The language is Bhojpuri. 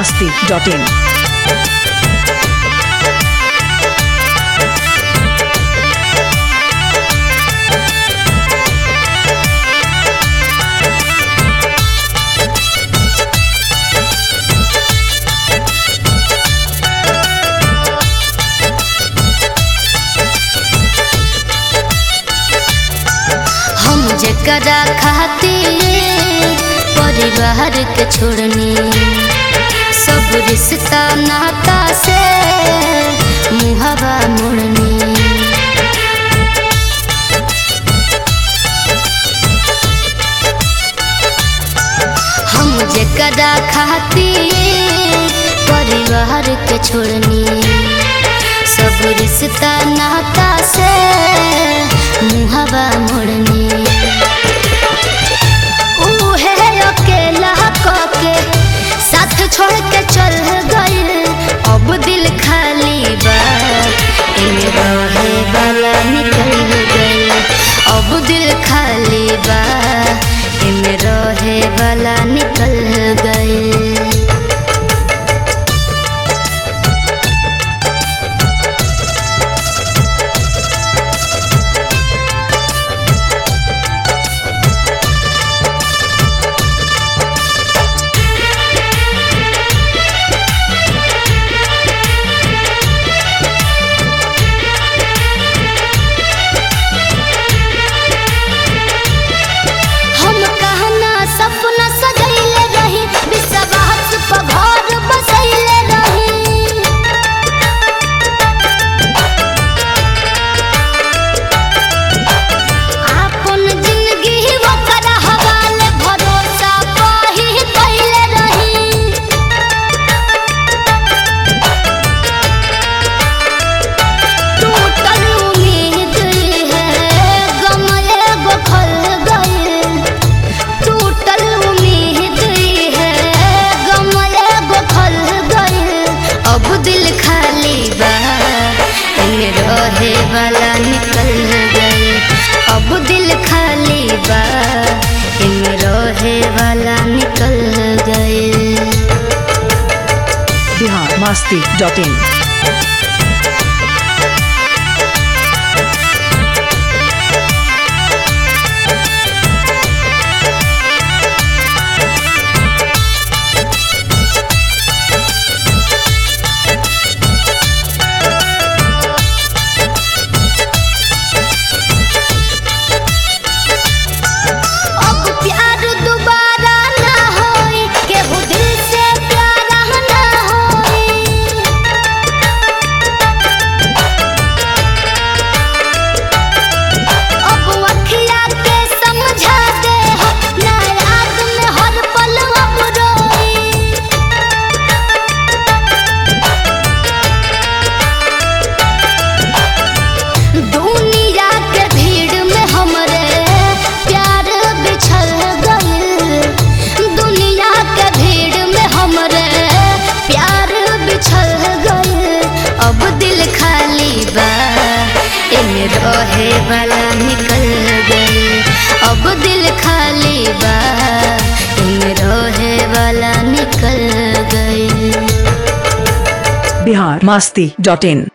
masti.in. हम जकरा खातिर परिवार के छोड़नी सब रिश्ता नाता से मुहवा मोड़नी हम जकरा खातिर परिवार के छोड़नी सब रिश्ता नाता से मुहवा मोड़नी उहे अकेला के साथ छोड़ के चल गए अब दिल खाली बा एमे रहे वाला निकल गए अब दिल खाली बा एमे रहे वाला निकल गए हम कहना सपना सजैले रही विश्वास पर घर बसैले रही आपन जिंदगी ओकर हवाले भरोसा पाही कैले रही टूटल उम्मीद है गम एगो खल गए टूटल उम्मीद है गम एगो खल गए अब दिल खाली बा एमे रहे वाला निकल गए अब दिल खाली बा एमे रहे वाला निकल गए Bihar masti.in. अब प्यार दोबारा ना होई केहू दिल से प्यारा ना होई अब अखिया के समझा दे हो ना याद में हर पल अब रोई दुनिया के भीड़ में हमरे प्यार बिछल गइल दुनिया के भीड़ में हमरे प्यार बिछल गइल अब दिल खाली बा एमे रहे वाला निकल गइल अब दिल खाली बा एमे रहे वाला निकल गइल Bihar masti.in.